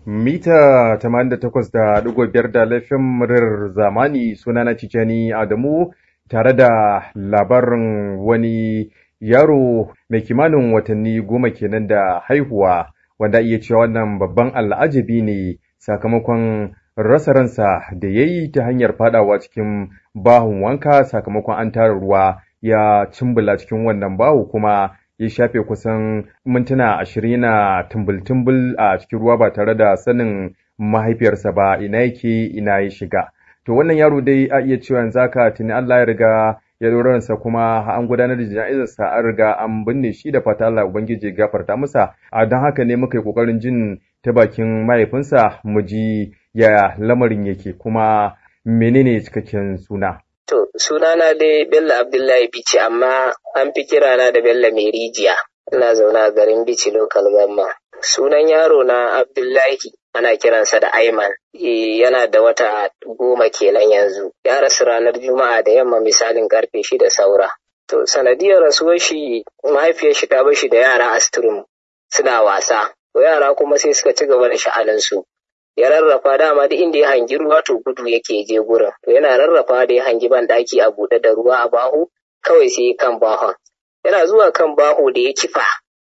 mita 88.5 da laifin murar zamani sunana Tijjani Adamu tare da labarin wani yaro mai kimanin watanni goma kenan da haihuwa wanda iya cewa wannan babban al'ajabi ne sakamakon rasa ransa da ya yi ta hanyar fadawa cikin bahun wanka sakamakon an tara ruwa ya cimbula cikin wannan bahu kuma ya shafe kusan mintuna ashirin na tumbul-tumbul a cikin ruwa ba tare da sanin mahaifiyarsa ba ina yake ina ya shiga to wannan yaro dai a iya cewa yanzu haka tuni Allah ya riga ya ransa kuma an gudanar da jana'izarsa an riga an binne shi da fata Allah ubangiji gafarta masa a don haka ne muka yi kokarin jin ta bakin mahaifinsa mu ji ya lamarin yake kuma menene cikakken suna To, sunana dai Bello Abdullahi Bichi, amma an fi kirana da Bello mai rijiya. Ina zaune a garin Bichi Local Gamma. Sunan yaro na Abdullahi ana kiransa da Aiman. E, yana da wata goma kenan yanzu. Ya rasu ranar Juma'a da yamma misalin karfe shida saura. To, sanadiyar rasuwar shi mahaifiyar shi ta bashi da yara a suna wasa. To, yara kuma sai suka ci gaba da sha'aninsu. ya rarrafa dama duk inda ya hangi ruwa to gudu yake je gurin to yana rarrafa da ya hangi ban daki a buɗe da ruwa a baho kawai sai kan bahon yana zuwa kan baho da ya kifa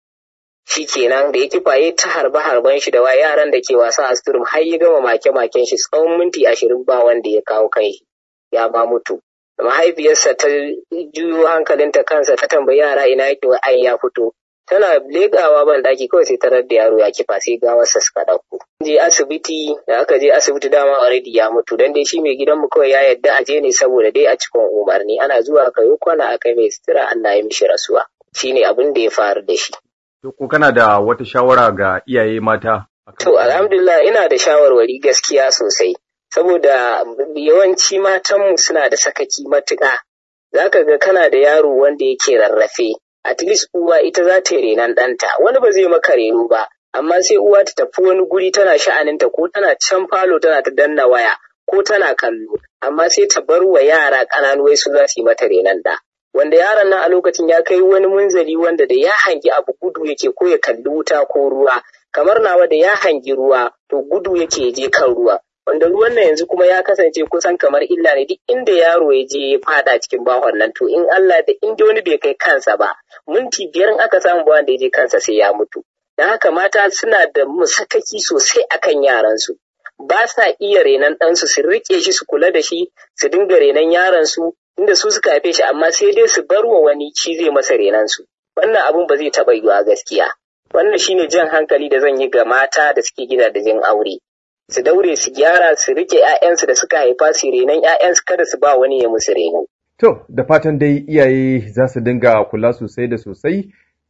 shi kenan da ya kifa ya ta harba harban shi da wa yaran da ke wasa a sturum har ya gama make maken shi tsawon minti ashirin ba wanda ya kawo kai ya ba mutu mahaifiyarsa ta juyo hankalinta kansa ta tambayi yara ina yake wa ai ya fito tana legawa ban daki kawai sai tarar da yaro ya kifa sai gawarsa suka ɗauko. Je asibiti da aka je asibiti dama already ya mutu dan dai shi mai gidanmu kawai ya yadda a je ne saboda dai a cikin umarni ana zuwa aka yi kwana aka mai sutura Allah ya mishi rasuwa shine abin da ya faru da shi. ko kana da wata shawara ga iyaye mata? To alhamdulillah ina da shawarwari gaskiya sosai saboda yawanci matanmu suna da sakaki matuƙa. Zaka ga kana da yaro wanda yake rarrafe at least uwa ita za ta yi renon ɗanta wani ba zai maka reno ba amma sai uwa ta tafi wani guri tana sha'aninta ko tana can falo tana ta danna waya ko tana kallo amma sai ta bar wa yara ƙananu wai su za su yi mata renon ɗa wanda yaron nan a lokacin ya kai wani munzali wanda da ya hangi abu gudu yake ko ya kalli wuta ko ruwa kamar nawa da ya hangi ruwa to gudu yake je kan ruwa wanda ruwan nan yanzu kuma ya kasance kusan kamar illa ne duk inda yaro ya je ya fada cikin bahon nan to in Allah da inda wani bai kai kansa ba minti biyar in aka samu bawan da ya je kansa sai ya mutu da haka mata suna da musakaki sosai akan yaransu ba sa iya renon ɗansu su riƙe shi su kula da shi su dinga renon yaransu inda su suka haife shi amma sai dai su bar wa wani shi zai masa renon su wannan abun ba zai taɓa yiwuwa gaskiya wannan shine jan hankali da zan yi ga mata da suke gidajen aure su daure su gyara su rike 'ya'yansu da suka haifa su renon 'ya'yansu kada su ba wani ya musu reno. To, da fatan dai iyaye za su dinga kula sosai da sosai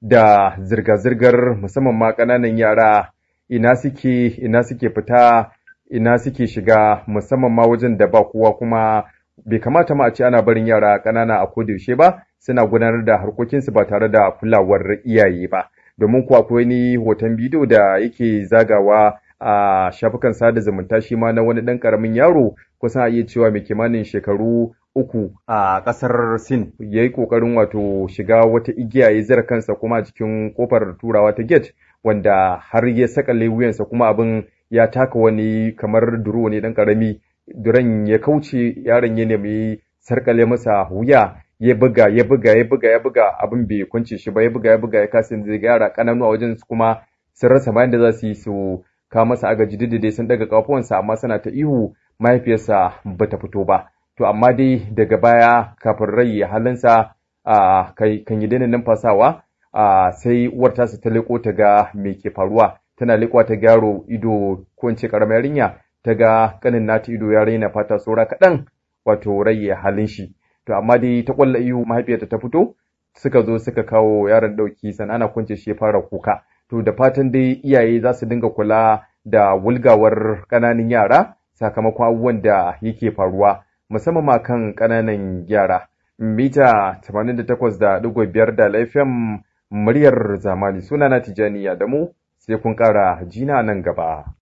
da zirga-zirgar musamman ma ƙananan yara ina suke ina suke fita ina suke shiga musamman ma wajen da ba kowa kuma bai kamata ma a ce ana barin yara ƙanana a kodayaushe ba suna gudanar da harkokinsu ba tare da kulawar iyaye ba domin kuwa akwai wani hoton bidiyo da yake zagawa a shafukan sada zumunta shi ma na wani ɗan ƙaramin yaro kusan a iya cewa mai kimanin shekaru uku a ƙasar Sin ya yi ƙoƙarin wato shiga wata igiya ya zira kansa kuma a cikin ƙofar turawa ta gate wanda har ya sakale wuyansa kuma abin ya taka wani kamar duro ne ɗan ƙarami duran ya kauce yaron ya nemi sarkale masa wuya ya buga ya buga ya buga ya buga abin bai kwance shi ba ya buga ya buga ya kasa zai yara ƙananu a wajen kuma sun rasa bayan da za su yi su kawo masa agaji duk dai sun daga kafuwansa amma suna ta ihu mahaifiyarsa bata fito ba to amma dai daga baya kafin rai ya halinsa a kan yi daina numfasawa a sai uwar tasa ta leko ta ga me ke faruwa tana lekowa ta gyaro ido ko in ce karamar yarinya ta ga kanin nata ido ya raina fata saura kaɗan wato rai ya halin shi to amma dai ta kwalla ihu mahaifiyarta ta fito suka zo suka kawo yaron ɗauki sannan ana kwance shi ya fara kuka to da fatan dai iyaye za su dinga kula da wulgawar ƙananan yara sakamakon abubuwan da yake faruwa musamman ma kan ƙananan yara mita 88.5 da laifin muryar zamani sunana tijani da mu sai kun ƙara jina nan gaba